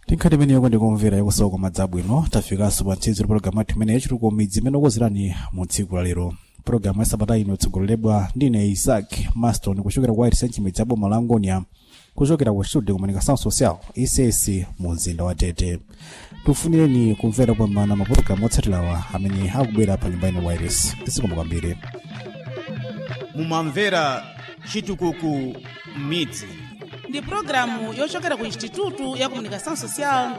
tinkhati imeneyo ndikumvera yakusowa kwa madzabwino tafikanso pa ntsinzi pologalamu yathu imene yachitukuko midzi imene okozerani mu tsiku la lero pologalamu ya sabata ino itsogoleredwa ndine isaac maston kuchokera kwa irisenchi midzi ya boma la angonia kuchokera ku studio comunicação social ics mu mzinda wa tete tifunireni kumvera kupambana mapologalamu otsatirawa amene akubwera pa nyumba ino wireless zikomo kwambiri mumamvera chitukuko midzi ndi pulogalamu yochokera ku instituto ya comunicação social